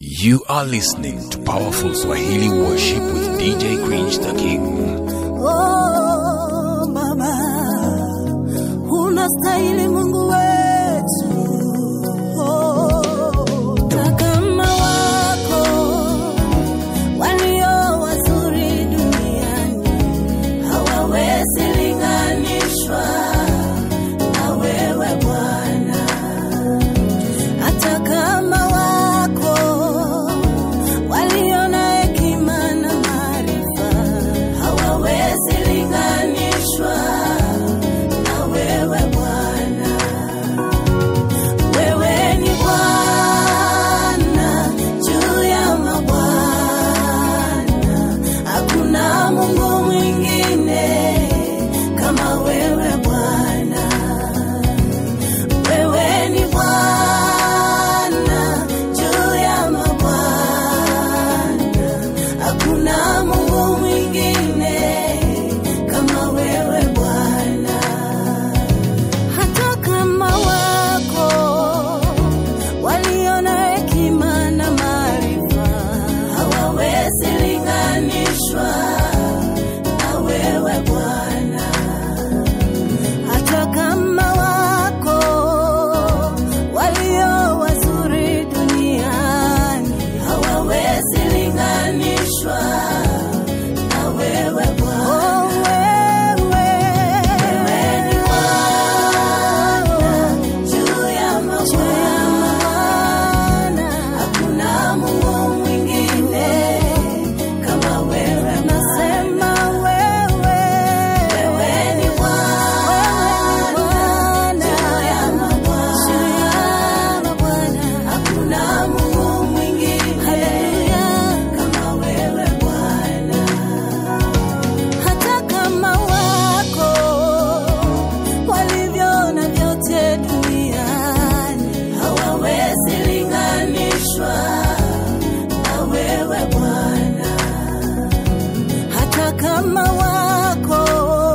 You are listening to Powerful Swahili Worship with DJ Cringe the King. Oh, Baba, unastahili Mungu wetu. Oh, takama wako walio wazuri duniani hawawezi linganishwa na wewe Bwana. Hata kama wako walio na hekima na maarifa hawawezi linganishwa na wewe Bwana. Wewe ni Bwana juu ya mabwana, hakuna Mungu mwingine kama wewe Bwana. Wewe ni Bwana juu ya mabwana, hakuna Mungu mwingine kama wewe Bwana. Hata kama wako walio na hekima na maarifa hawawezi linganishwa na wewe Bwana hata kama wako walio wazuri duniani hawawezi linganishwa na wewe Bwana. Oh, wewe, wewe ni Bwana juu ya mabwana, hakuna Mungu mwingine kama wewe. Nasema wewe, wewe ni Bwana juu ya mabwana, hakuna Mungu mwingine kama wewe Bwana hata kama wako walivyo na vyote duniani hawawezi linganishwa na wewe Bwana. Hata kama wako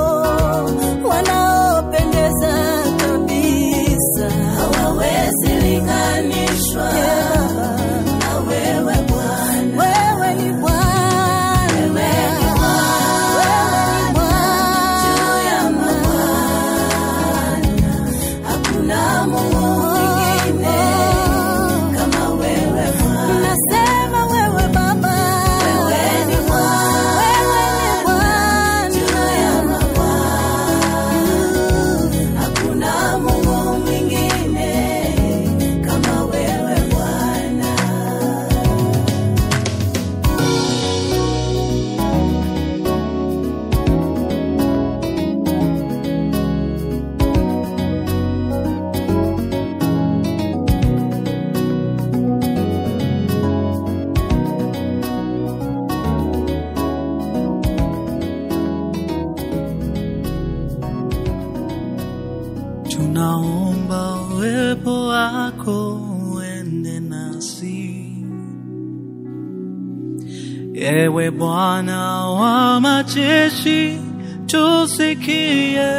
wanaopendeza kabisa hawawezi linganishwa na wewe Bwana. Wewe ni Bwana, wewe ni Bwana juu ya mabwana, hakuna Mungu mwingine kama wewe Bwana. Nasema wewe Baba, wewe ni Bwana juu ya mabwana, hakuna Mungu mwingine kama wewe Bwana. Tunaomba uwepo wako uende nasi, ewe Bwana wa majeshi, tusikie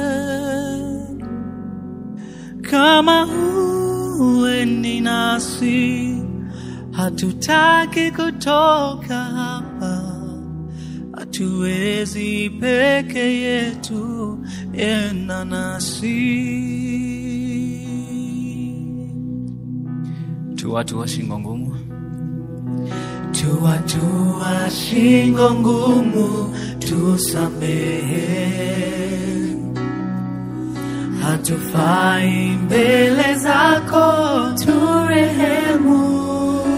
kama uendi nasi, hatutaki kutoka hapa hatuwezi peke yetu, enda nasi. Tu watu wa shingo ngumu, tu watu wa shingo ngumu, tusamehe, hatufai mbele zako, turehemu,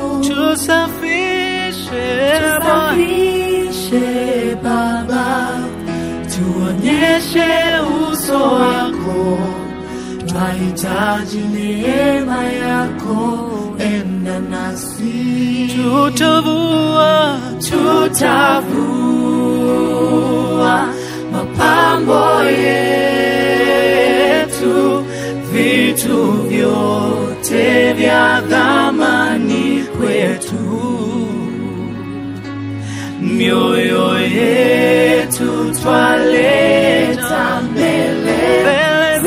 tusafishe Tusafishe Baba, tuonyeshe uso wako, twahitaji neema yako, enda nasi, tutavua, tutavua mapambo yetu, vitu vyote vya thamani kwetu mioyo yetu twaleta mbele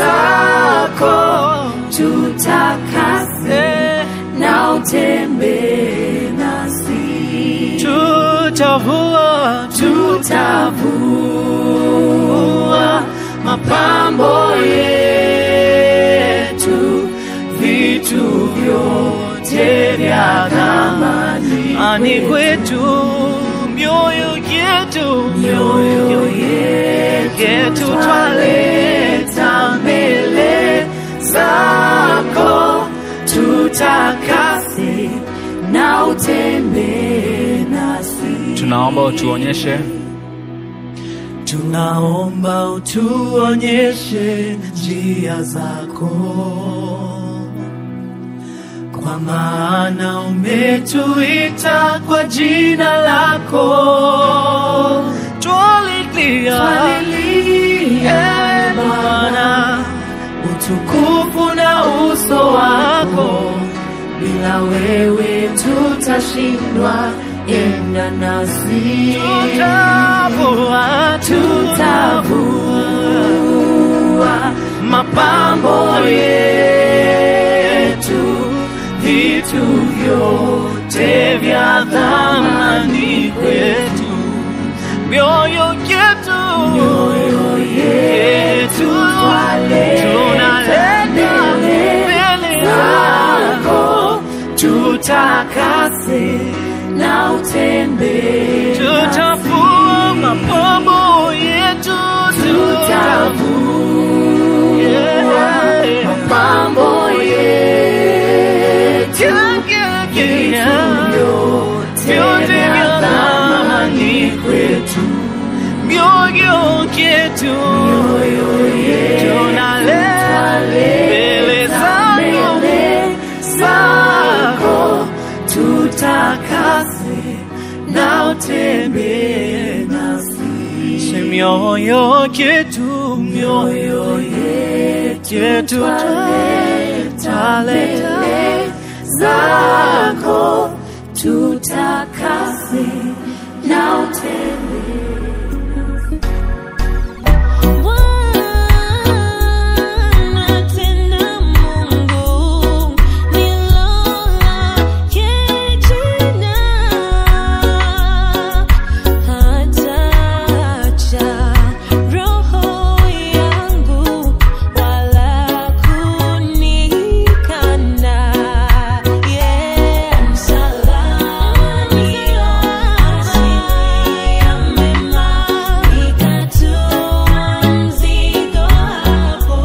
zako, tutakase na utembee tutavua tutavua mapambo yetu vitu vyote vya thamani ani kwetu mioyo yetu mioyo yetu twaleta mbele zako tutakase na utembee nasi tunaomba utuonyeshe tunaomba utuonyeshe njia zako kwa maana umetuita kwa jina lako twalilia Eh, Bwana utukufu na uso wako bila wewe tutashindwa enda nasi tutavua tutavua mapambo yetu vitu vyote vya thamani kwetu mioyo yetu mioyo yetu tunaleta mbele zako tutakase na utembee tutavua mapambo yetu tutavua mapambo yetu vyote vya thamani kwetu mioyo yetu tunaleta mbele zako tutakase na utembee nasi Se mioyo yetu mioyo yetu taleta zako tutakase na utembee Bwana tena Mungu nilolake jina hataacha roho yangu wala kunikana yeah msalabani asili ya mema nikatoa mzigo hapo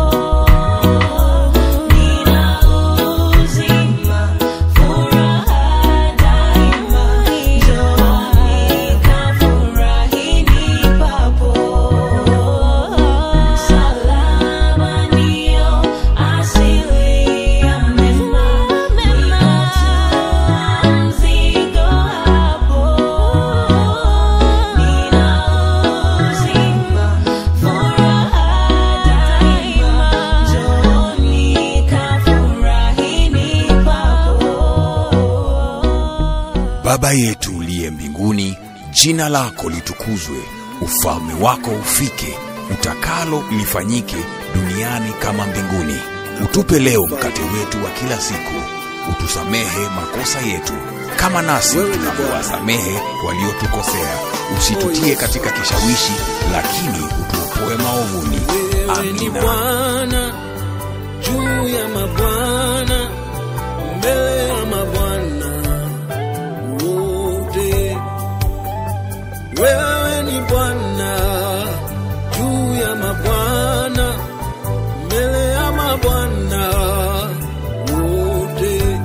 nina uzima furaha daima njooni kafurahini papo msalaba ndio asili ya mema nikatoa mzigo hapo nina uzima furaha daima njooni kafurahini papo Baba yetu uliye mbinguni, jina lako litukuzwe, ufalme wako ufike, utakalo lifanyike duniani kama mbinguni. Utupe leo mkate wetu wa kila siku, utusamehe makosa yetu kama nasi tunavyowasamehe waliotukosea, usitutie katika kishawishi, lakini utuopoe maovuni. Wewe ni Amina. Bwana juu ya mabwana, mbele ya mabwana wote. Wewe ni Bwana juu ya mabwana, mbele ya mabwana wote.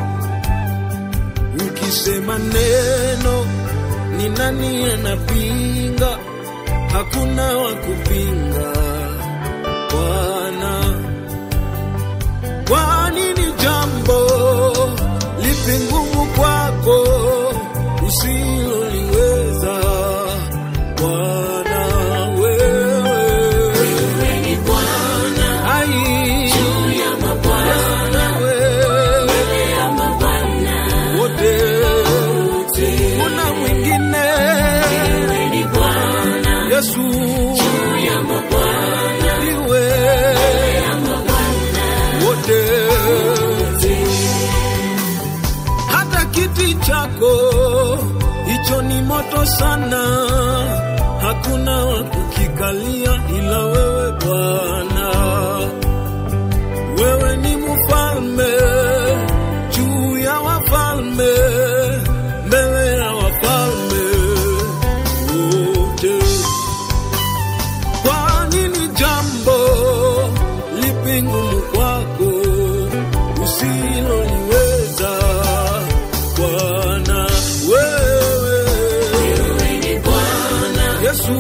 Ukisema neno, ni nani anapinga? Hakuna wa kupinga Bwana. Kwani ni jambo lipi ngumu kwako usiloliweza Bwana? Wewe ni Bwana, ai juu ya mabwana, wewe ya mabwana wote, kuna mwingine wewe ni Bwana Yesu juu ya mabwana, iwe ya mabwana wote hata kiti chako hicho ni moto sana, hakuna wa kukikalia ila wewe Bwana. Wewe ni mfalme juu ya wafalme, mbele ya wafalme wote. Kwa nini jambo lipi ngumu kwako usiloliweza Bwana? Wewe Yesu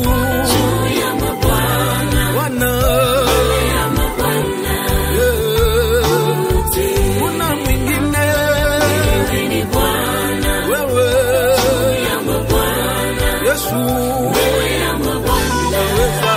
Bwana Yeah. Kuna mwingine wewe Yesu unaweza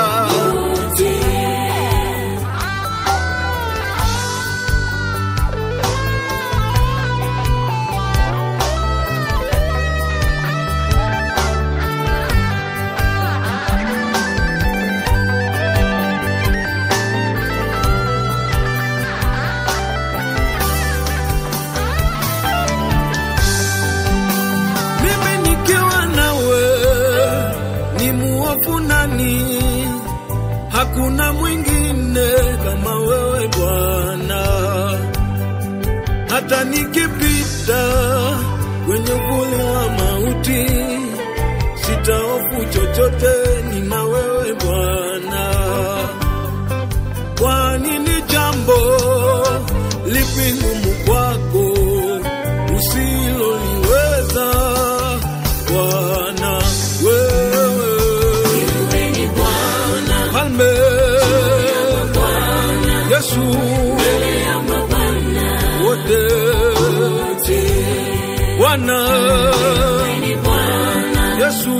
mimi nikiwa nawe ni muofu nani? Hakuna mwingine kama wewe Bwana. Hata nikipita kwenye uvuli wa mauti, sitahofu chochote, nina wewe Bwana. Kwa nini jambo lipi ngumu kwako usiloliweza Bwana? Wewe Mfalme Yesu wote Bwana Yesu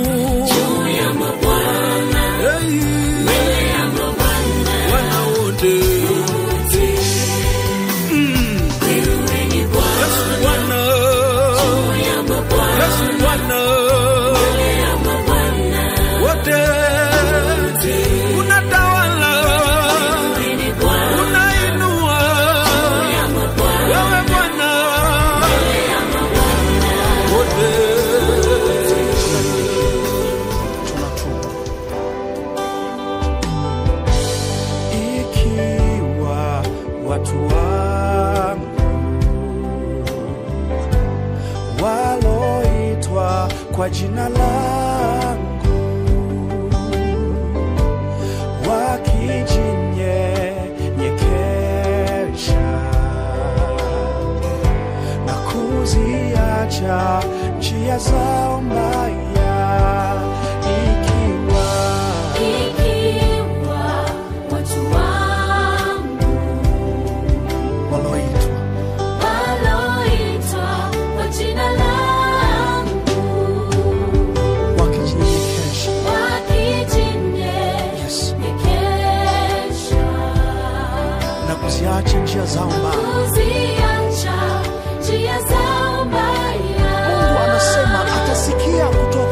Hey. Bwana wote Mm. Yesu Bwana Yesu Bwana wote unatawala unainua wewe Bwana wote ikiwa watu wangu waloitwa kwa jina langu wakijinyenyekesha na kuziacha njia zao mbaya ikiwa Ikiwa watu wangu waloitwa waloitwa kwa jina langu wakijinyenyekesha wakijinyenyekesha na kuziacha njia zao mbaya. kuziacha njia zao mbaya. Mungu anasema atasikia kutoka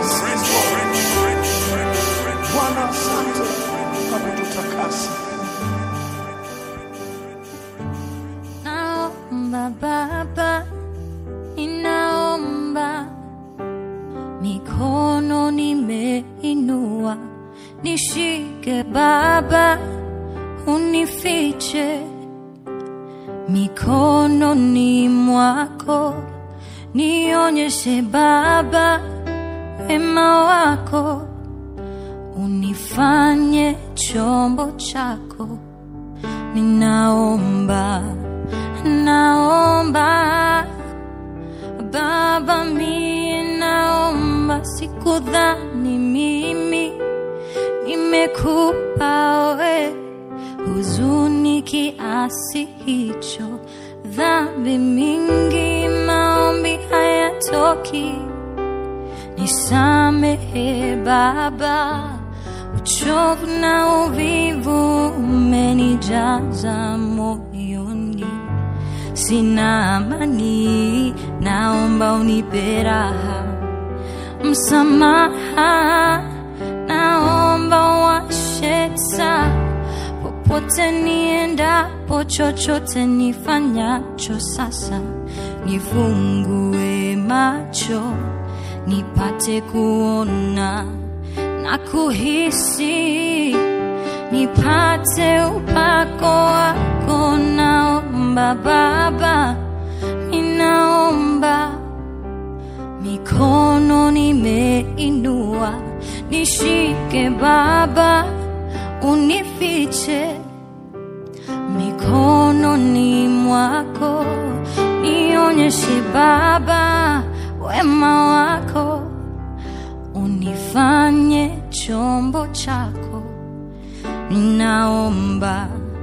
Bwana, asante kwa kututakasa. Naomba Baba, ninaomba, mikono nimeinua, nishike Baba, unifiche mikononi mwako, nionyeshe Baba wema wako, unifanye chombo chako ninaomba naomba baba mie naomba sikudhani mimi nimekupa we huzuni kiasi hicho dhambi mingi maombi hayatoki nisamehe baba uchovu na uvivu umenijaza moyoni sina amani naomba unipe raha msamaha naomba washe taa popote niendapo chochote nifanyacho sasa nifungue macho nipate kuona na kuhisi nipate upako wako naomba baba ninaomba mikono nimeinua nishike baba unifiche mikononi mwako nionyeshe baba wema wako unifanye chombo chako naomba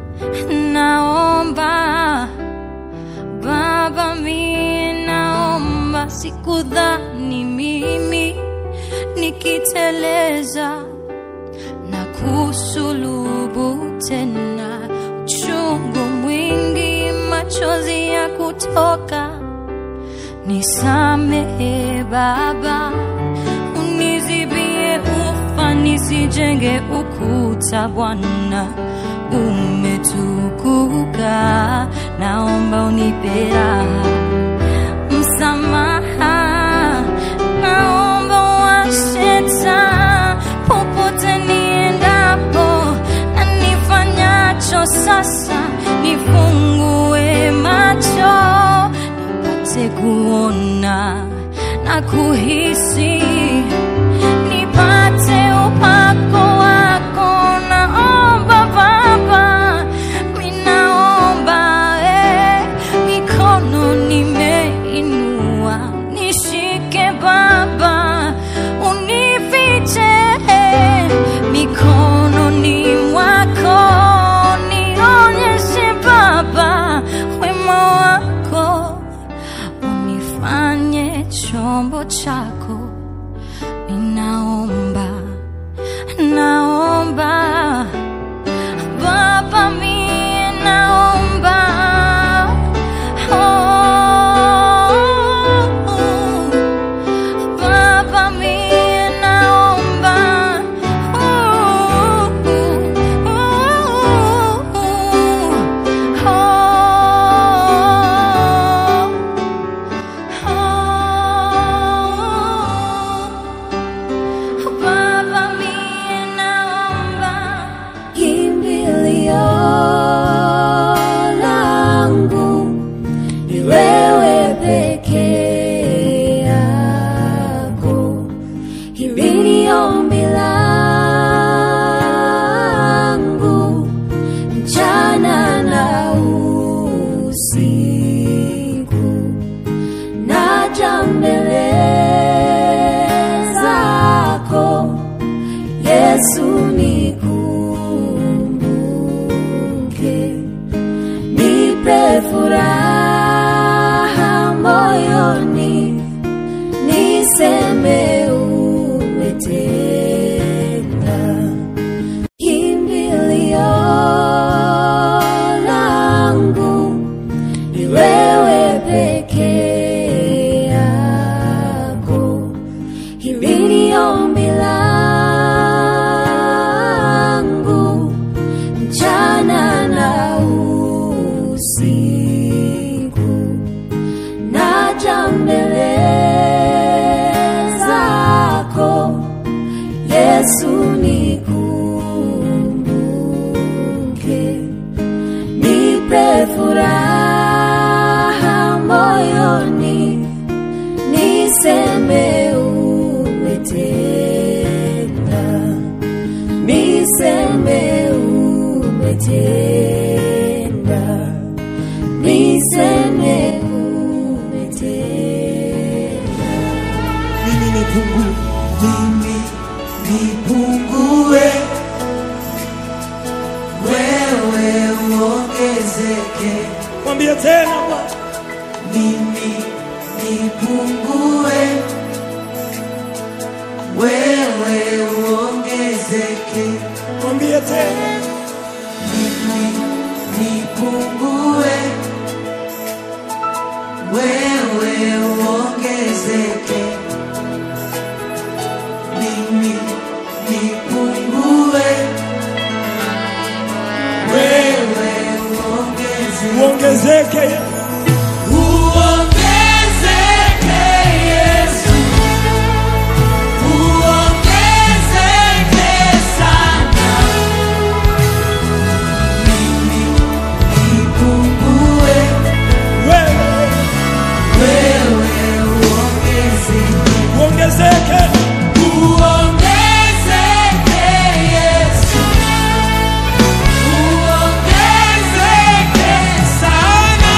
naomba baba mie naomba sikudhani mimi nikiteleza na kusulubu tena uchungu mwingi machozi ya kutoka nisamehe baba unizibie ufa nisijenge ukuta bwana umetukuka naomba unipe raha msamaha naomba washeta popote niendapo na nifanyacho sasa nifungue macho nipate kuona na kuhisi nipate upako wako naomba baba minaomba eh, mikono nimeinua nishike baba unifiche eh, mikononi mwako nionyeshe baba wema wako unifanye chombo chako ninaomba naomba baba mie naomba oh, baba mie naomba oh, oh, Baba mie naomba kimbilio langu ni wewe peke yako. Hili ni ombi langu mchana na usiku, naja mbele zako Yesu nikumbuke, nipe furaha moyoni, niseme umetenda. Kimbilio langu ni wewe peke yako, hili ni mimi nipungue, wewe uongezeke. Mwambie tena Bwana, Mimi nipungue, wewe uongezeke. mwambie tena, Mimi nipungue, wewe uongezeke. Mimi nipungue, wewe uongezeke. uongezeke Yesu. Uongezeke Yesu, uongezeke sana. Mimi nipungue, wewe wewe uongezeke. uongezeke, Uongezeke Yesu, uongezeke sana.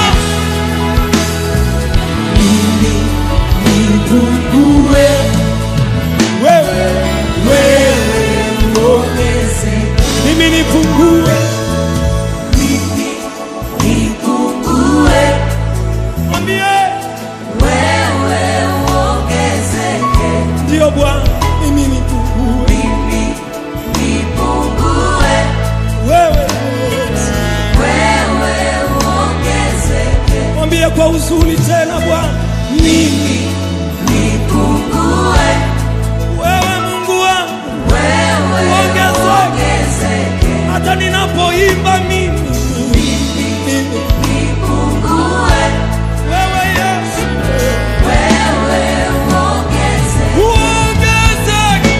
Mimi nipungue, wewe wewe uongezeke. mimi nipungue, Mimi nipungue, mwambie wewe uongezeke. ndio Bwana, mimi nipungue, Mimi nipungue, wewe Yesu. wewe uongezeke. mwambie kwa uzuri tena Bwana, Mimi nipungue, wewe Mungu wangu, wewe Uongezeke. uongezeke. hata ninapoimba mimi mimi, Nipungue, wewe Yesu wewe uongezeke. uongezeke,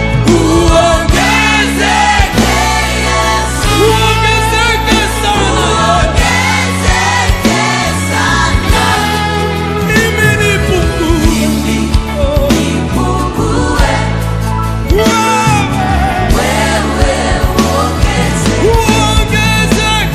Uongezeke Yesu, uongezeke sana, uongezeke sana. mimi nipungue, Mimi nipungue, wewe wewe uongezeke. uongezeke,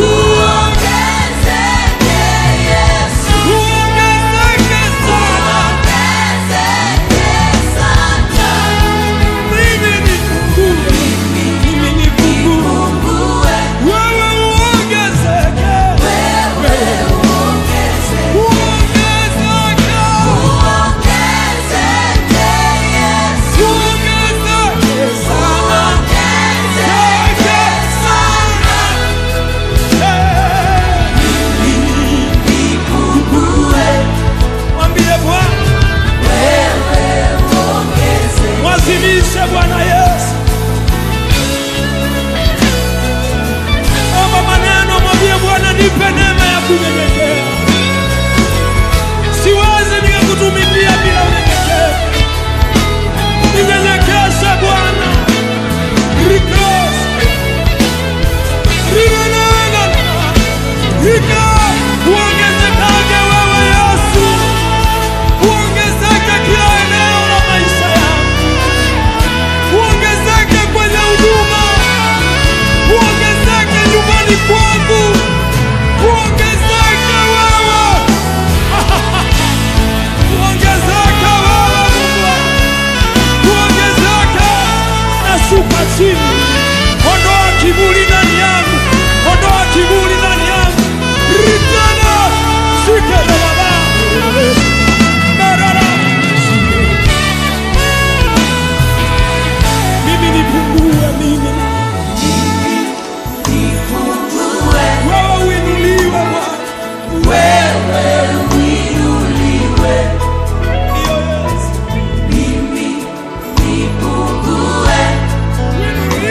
Uongezeke Yesu, uongezeke sana, uongezeke sana. mimi nipungue, mimi nipungue, Nipungue, wewe uongezeke, wewe uongezeke. uongezeke, Uongezeke Yesu, uongezeke sana. uongezeke sana. Nipungue, Mwambie Bwana, wewe uongezeke. mwazimishe Bwana Yesu. Omba maneno, mwambie Bwana, nipe neema ya kunyenyekea. Siwezi nikakutumikia bila unyenyekevu. Ninyenyekeshe Bwana. Rikos. Rinenena. Rika. Uongezekage wewe Yesu. Uongezeke kila eneo la maisha yangu. Uongezeke kwenye huduma. Uongezeke nyumbani kwangu. Uongezeke wewe. Uongezeke wewe Mungu wangu. Uongezeke. Nashuka chini. Ondoa kiburi ndani yangu. Ondoa kiburi ndani yangu. Ritana. Shike na baba. Merara. Mimi nipungue mimi. Nipungue, Wewe uinuliwe Bwana. wewe uinuliwe. Ndiyo Yesu. Mimi nipungue, Uinuliwe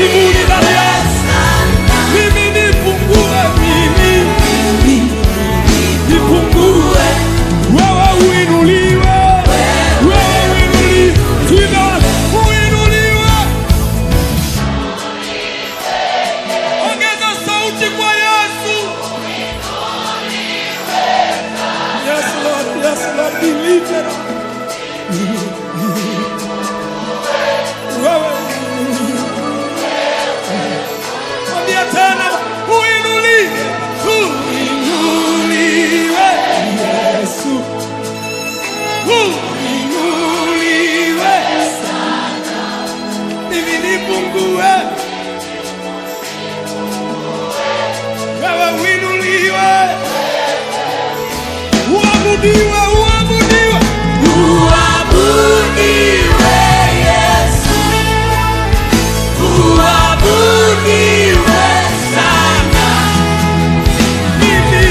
kiburi ndani yangu. Mimi nipungue, mimi nipungue, wewe uinuliwe, wewe uinuliwe, jina uinuliwe. Ongeza sauti kwa Yesu. Yes, Lord, yes, Lord, be lifted up. Wewe mwambie tena, uinuliwe, uinuliwe, Yesu, uinuliwe sana, mimi nipungue, wewe uinuliwe, uabudiwe, uabudiwe, uabudiwe Yesu, uabudiwe sana, mimi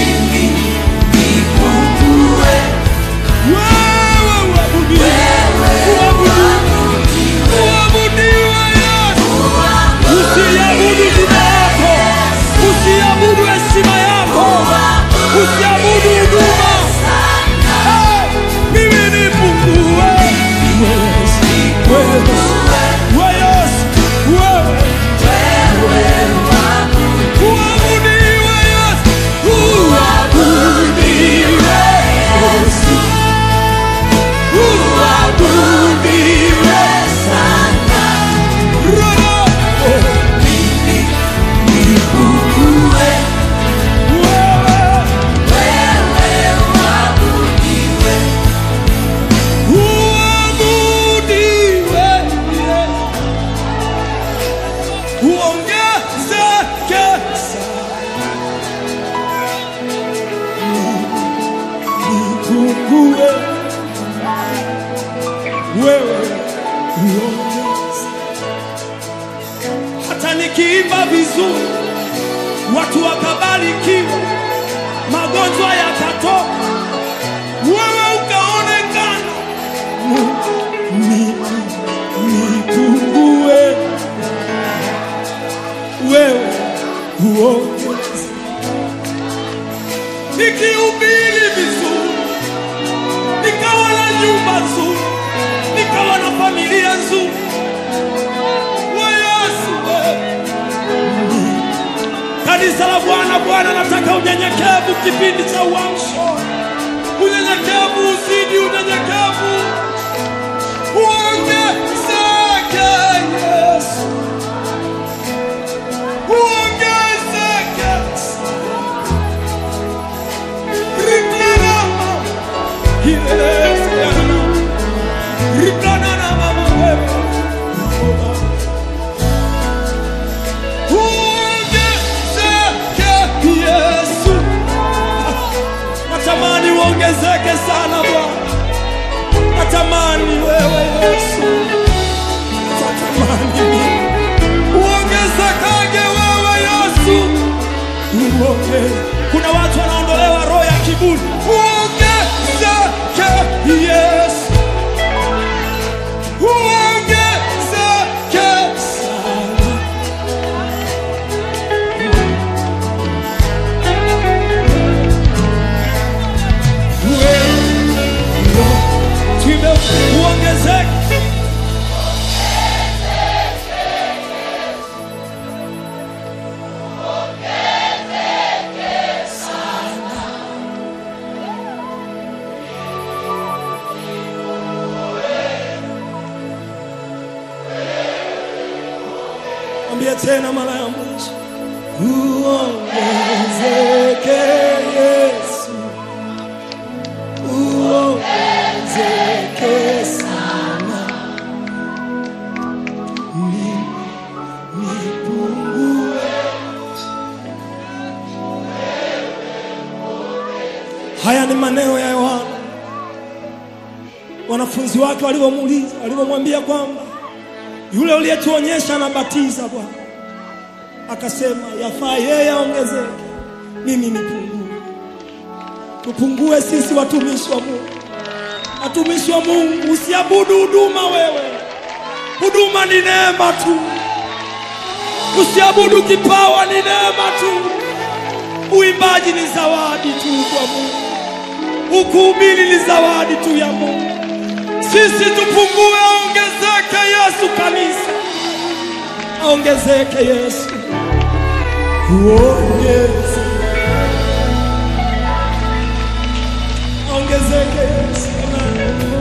nipungue, wewe uabudiwe, uabudiwe, uabudiwe Yesu, usiabudu jina yako, usiabudu heshima yako, usiabudu huduma Hey, mimi nipungue. Wewe, wewe Yesu, wewe. Uabudiwe Yesu, uabudiwe Yesu, uabudiwe sana. Roho, wewe uabudiwe uongezeke nipungue wewe uongeze hata nikiimba vizuri watu wakabarikiwa magonjwa yakatoka wewe ukaonekana nipungue wewe uongeze nikihubiri vizuri nikawa na nyumba nzuri nikawa na familia nzuri we Yesu wewe. kanisa la Bwana Bwana nataka unyenyekevu kipindi cha uamsho unyenyekevu uzidi unyenyekevu uongezeke Yesu uongezeke Rikanama. Yes, yana. Rikanana mama wewe. Uongezeke Yesu natamani uongezeke sana Bwana, natamani wewe Yesu, natamani mimi uongezekage wewe Yesu, uongeze. Kuna watu wanaondolewa roho ya kiburi, uongezeke Yesu, uongezeke sana. Tume uongezeke Mwambie tena mara ya mwisho, uongezeke Yesu, uongezeke sana, Ni- nipungue. Haya ni maneno ya Yohana, wanafunzi wake walivyomuuliza, walivyomwambia kwamba yule uliyetuonyesha anabatiza Bwana, akasema yafaa yeye aongezeke, mimi nipungue. Tupungue sisi watumishi wa Mungu, watumishi wa Mungu, usiabudu huduma wewe. Huduma ni neema tu, Kusiabudu kipawa ni neema tu, uimbaji ni zawadi tu kwa Mungu, ukuhubiri ni zawadi tu ya Mungu. Sisi tupungue, aongezeke Yesu. Kanisa aongezeke Yesu, uongeze, aongezeke Yesu. Amen.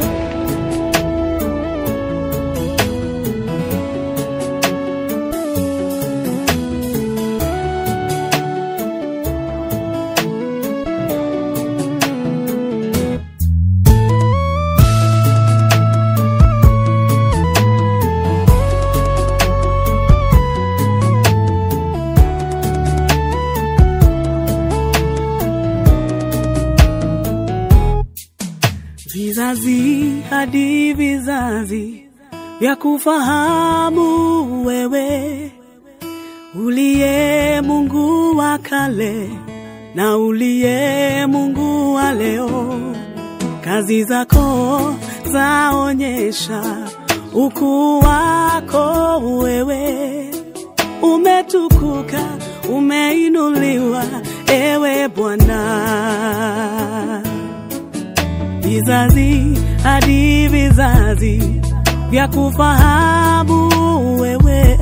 vizazi hadi vizazi vya kufahamu wewe uliye Mungu wa kale na uliye Mungu wa leo. Kazi zako zaonyesha ukuu wako wewe, umetukuka, umeinuliwa ewe Bwana vizazi hadi vizazi vya kufahamu wewe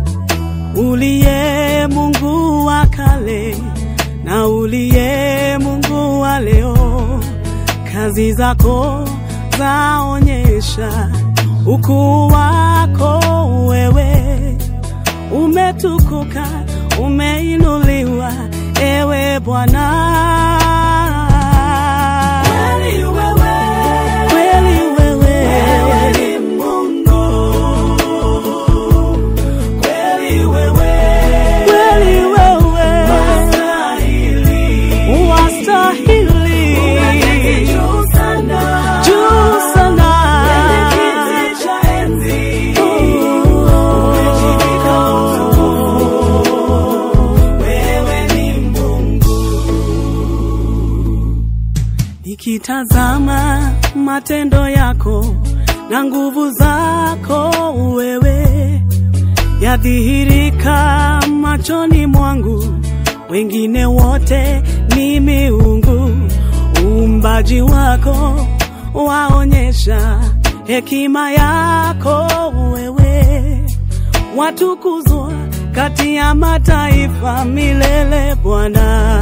uliye Mungu wa kale na uliye Mungu wa leo. Kazi zako zaonyesha ukuu wako wewe, umetukuka, umeinuliwa ewe Bwana. Kweli wewe, kweli wewe, wewe ni Mungu. Kweli wewe, kweli wewe, wastahili, wastahili, juu sana, juu sana, kwenye kiti cha enzi, umejivika utukufu. Wewe ni Mungu. Nikitazama matendo yako na nguvu zako wewe yadhihirika machoni mwangu, wengine wote ni miungu. Uumbaji wako waonyesha hekima yako wewe, watukuzwa kati ya mataifa milele Bwana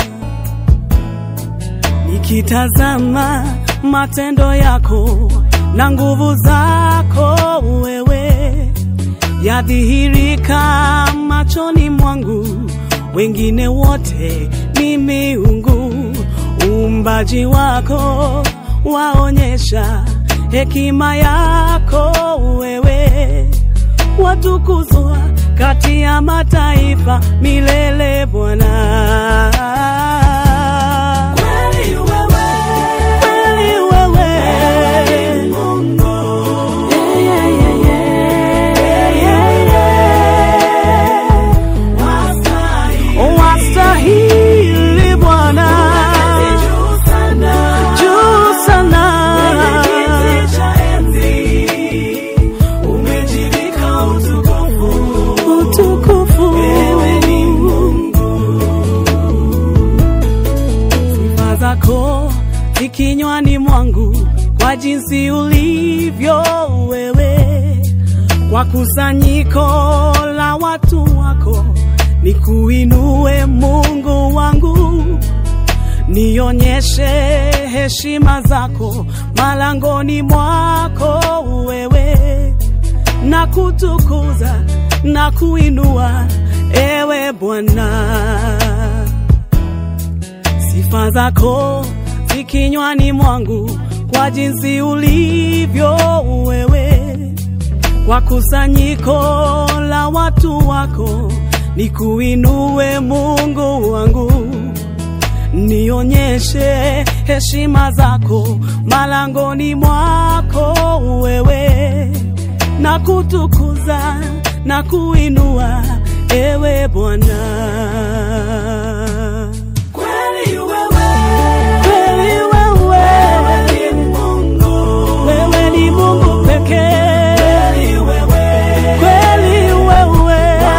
nikitazama matendo yako na nguvu zako wewe yadhihirika machoni mwangu, wengine wote ni miungu. Uumbaji wako waonyesha hekima yako wewe, watukuzwa kati ya mataifa milele Bwana. Kweli wewe, kweli wewe, ni Mungu. Yeah, yeah, yeah, yeah, yeah. Wastahili, wastahili Bwana, juu sana, juu sana, kwenye kiti cha enzi umejivika utukufu, utukufu. Wewe ni Mungu sifa zako zikinywani mwangu kwa jinsi ulivyo wewe, kwa kusanyiko la watu wako nikuinue Mungu wangu, nionyeshe heshima zako malangoni mwako wewe, na kutukuza na kuinua ewe Bwana sifa zako zikinywani mwangu kwa jinsi ulivyo wewe, kwa kusanyiko la watu wako nikuinue Mungu wangu, nionyeshe heshima zako malangoni mwako wewe, na kutukuza na kuinua ewe Bwana. Kweli wewe, kweli wewe, wewe ni Mungu, wewe ni Mungu pekee. Kweli wewe, kweli wewe,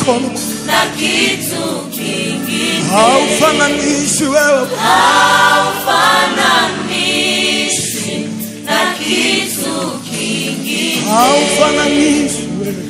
mikono na kitu kingine haufananishi wewe haufananishi na kitu kingine haufananishi wewe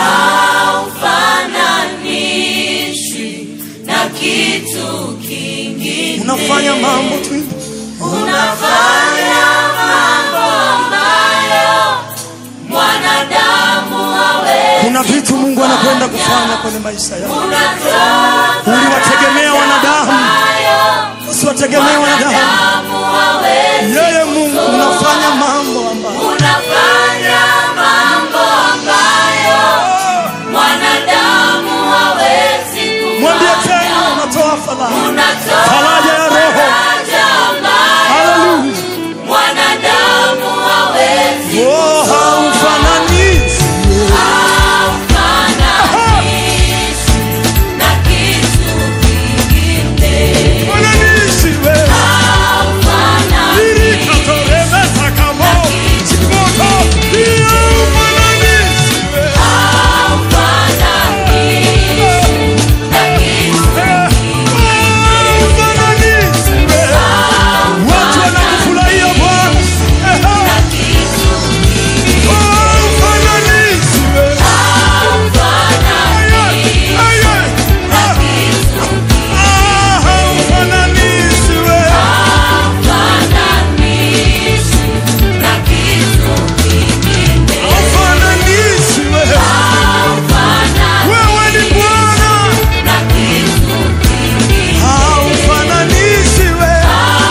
haufananishi na kitu kingine unafanya mambo tu unafanya mambo ambayo mwanadamu hawezi kuna vitu mungu anakwenda kufanya kwenye maisha yao unatoa uliwategemea wanadamu ambayo usiwategemee wanadamu mwanadamu hawezi yeye mungu unafanya mambo ambayo unafanya mambo ambayo mwanadamu hawezi mwambie kufanya tena unatoa fadhali unatoa faraja ya roho faraja ambayo haleluya mwanadamu hawezi oh haufananishi haufananishi na kitu kingine fananishi wewe haufananishi Nilikatoremesa kama moto hiyo fananishi wewe haufananishi wewe watu wanakufurahia Bwana haufananishi wewe haufananishi wewe haufananishi wewe wewe ni Bwana haufananishi wewe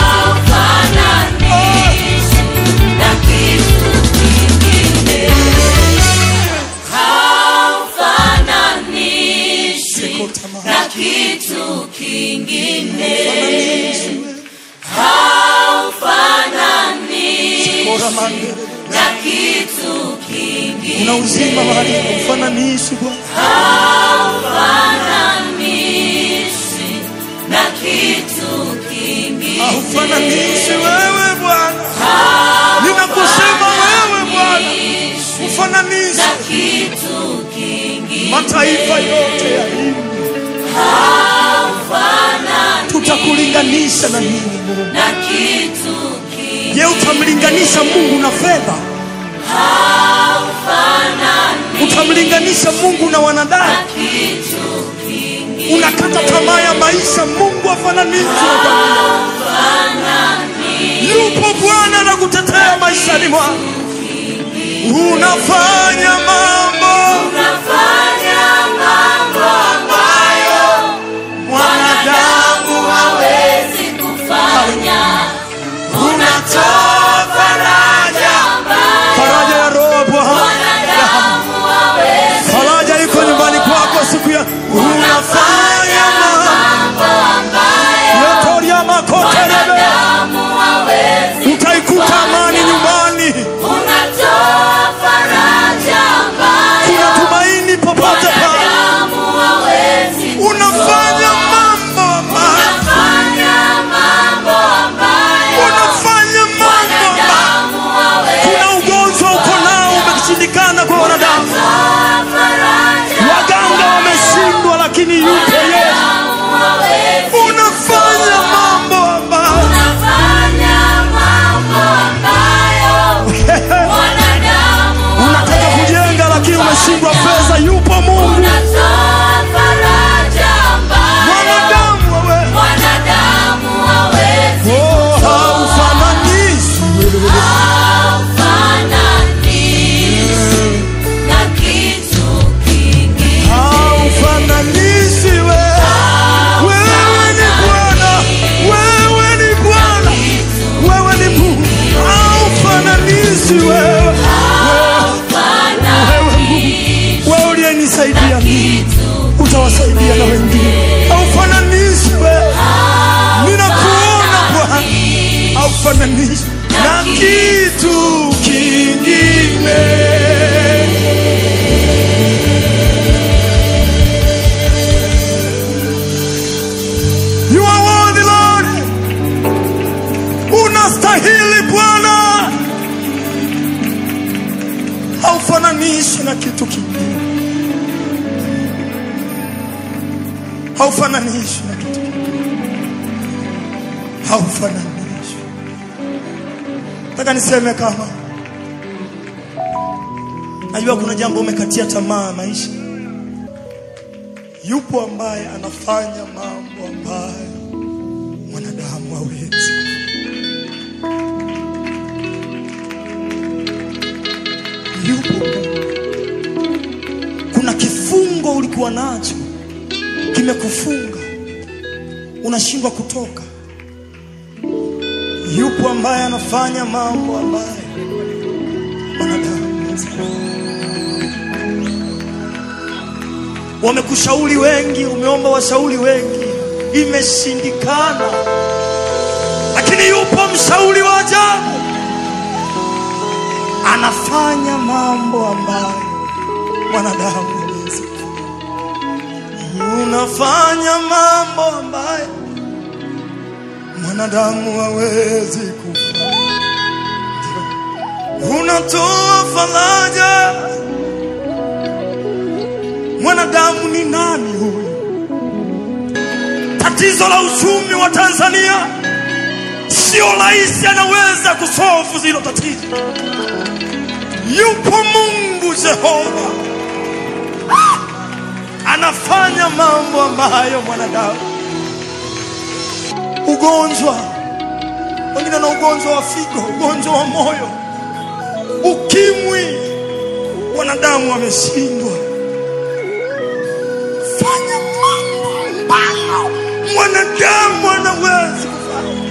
na kitu kingine haufananishi na kitu kingine una uzima mahali haufananishi Bwana haufananishi na kitu kingine haufananishi wewe Bwana ninakusema wewe Bwana ufananishe na kitu kingine mataifa yote ya hii tutakulinganisha na nini Mungu na kitu kingine je utamlinganisha Mungu na fedha utamlinganisha Mungu na wanadamu kitu kingine unakata tamaa ya maisha Mungu afananishwe yupo Bwana na kutetea maishani mwako unafanya mambo unafanya mambo ambayo mwanadamu hawezi kufanya unatoa faraja faraja ya roho Bwana mwanadamu hawezi faraja iko nyumbani kwako siku ya unafanya mambo yotoria makotelebe mwanadamu hawezi utaikuta amani nyumbani unatoa faraja ambayo kuna tumaini popote pale mwanadamu hawezi unafanya mambo ambayo kufanya mambo ambayo unafanya mambo ambayo mwanadamu hawezi kuna ugonjwa uko nao umeshindikana kwa wanadamu kutoa faraja waganga wameshindwa lakini yupo yeye hawezi unafanya mambo ambayo unafanya mambo ambayo mwanadamu unataka kujenga lakini umeshindwa fedha yupo mungu unatoa faraja ambayo mwanadamu wewe mwanadamu hawezi oh, haufananishi haufananishi na kitu kingine haufananishi wewe wewe ni bwana wewe ni bwana wewe ni mungu haufananishi wewe wewe mungu wewe uliyenisaidia mimi utawasaidia na wengine haufananishi wewe ninakuona bwana haufananishi na kitu kingine You are worthy Lord unastahili bwana haufananishi na kitu kingine haufananishwi na kitu haufananishwi. Nataka niseme kama najua kuna jambo umekatia tamaa maisha, yupo ambaye anafanya mambo ambayo mwanadamu hawezi. Yupo kuna kifungo ulikuwa nacho kimekufunga, unashindwa kutoka. Yupo ambaye anafanya mambo ambayo wanadamu hawezi. Wamekushauri wengi, umeomba washauri wengi, imeshindikana, lakini yupo mshauri wa ajabu, anafanya mambo ambayo mwanadamu hawezi. Unafanya mambo ambayo mwanadamu hawezi kufanya. Unatoa faraja, mwanadamu ni nani huyu? Tatizo la uchumi wa Tanzania sio rais anaweza kusolve zilo tatizo. Yupo Mungu Jehova anafanya mambo ambayo mwanadamu. Ugonjwa, wengine na ugonjwa wa figo, ugonjwa wa moyo, ukimwi, wanadamu wameshindwa. Fanya mambo ambayo mwanadamu anawezi kufanya.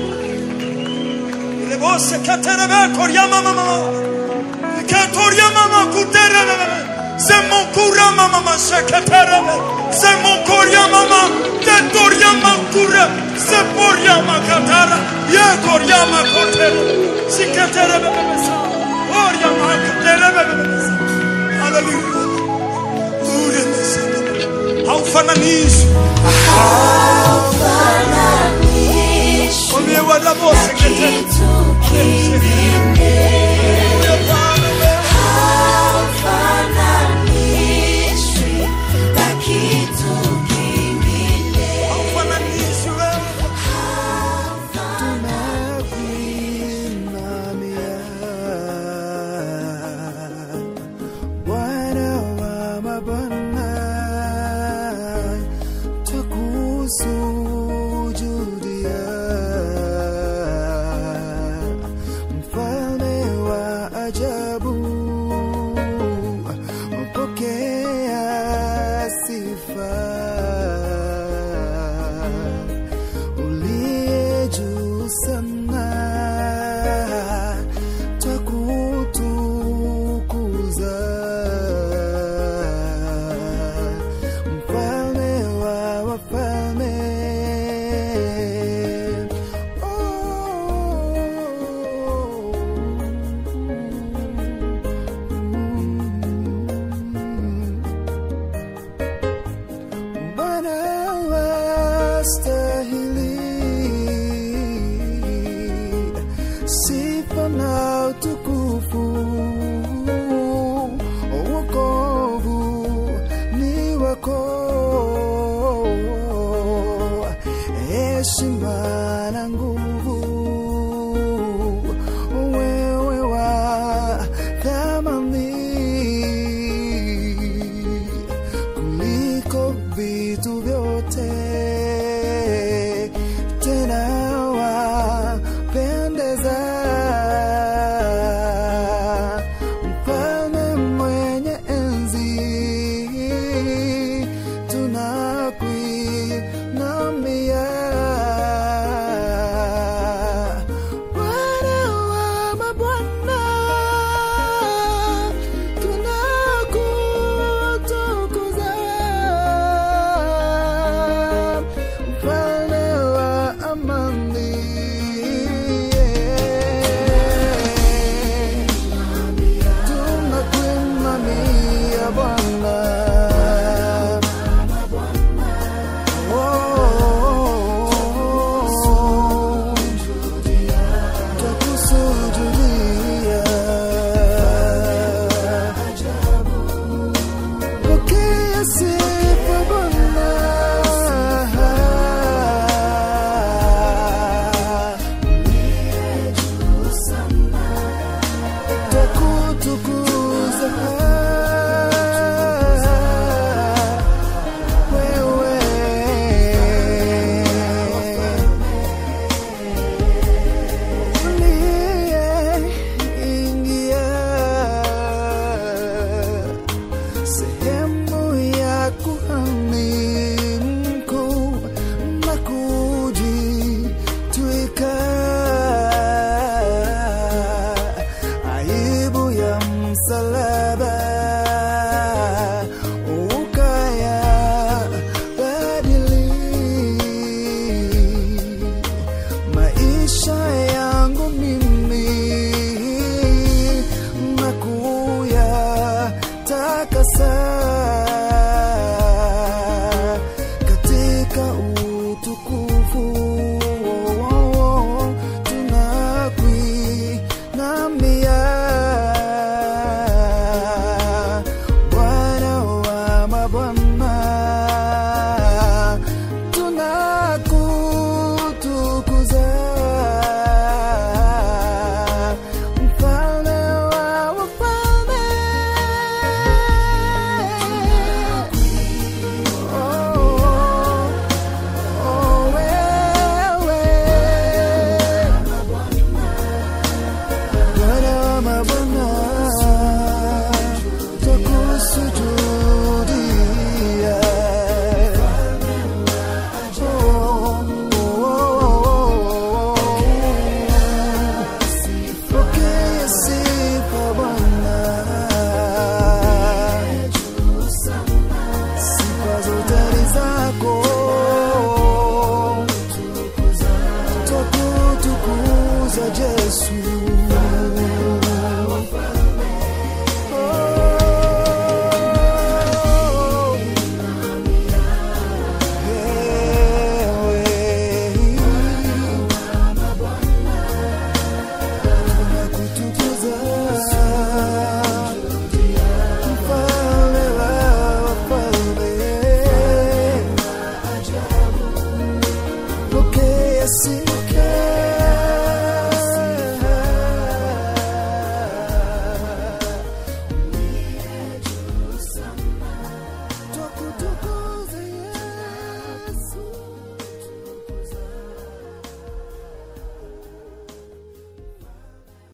Ile bose katerebe koryama mama katoria mama kuterebe Zemokura mama masekaterebe Zemokoria mama Tetoria makure Seporia makatara Yekoria makotere Siketerebe bebesa Oria makaterebe bebesa Hallelujah Ure meseka Haufananishi Mwambie wala bose ketere Hallelujah Bwana wewe haufananishi wewe tunakuinamia Bwana wa mabwana, twakusujudia mfalme wa ajabu, pokea sifa uliye juu sana, twakutukuza mfalme wa wafalme. Bwana wastahili sifa na utukufu, wokovu ni wako, heshima na nguvu, wewe wa thamani kuliko vitu vyote, tena wapendeza sehemu ya kuhani mkuu na kujitwika aibu ya msalaba ukaya badili maisha yangu mimi na kuyatakasa katika utukufu tunakuinamia Bwana wa mabwana tunakutukuza mfalme wa wafalme Oh, oh, wewe. Bwana wa mabwana twakusujudia Pokea sifa Bwana, sifa zote ni zako, twakutukuza Yesu.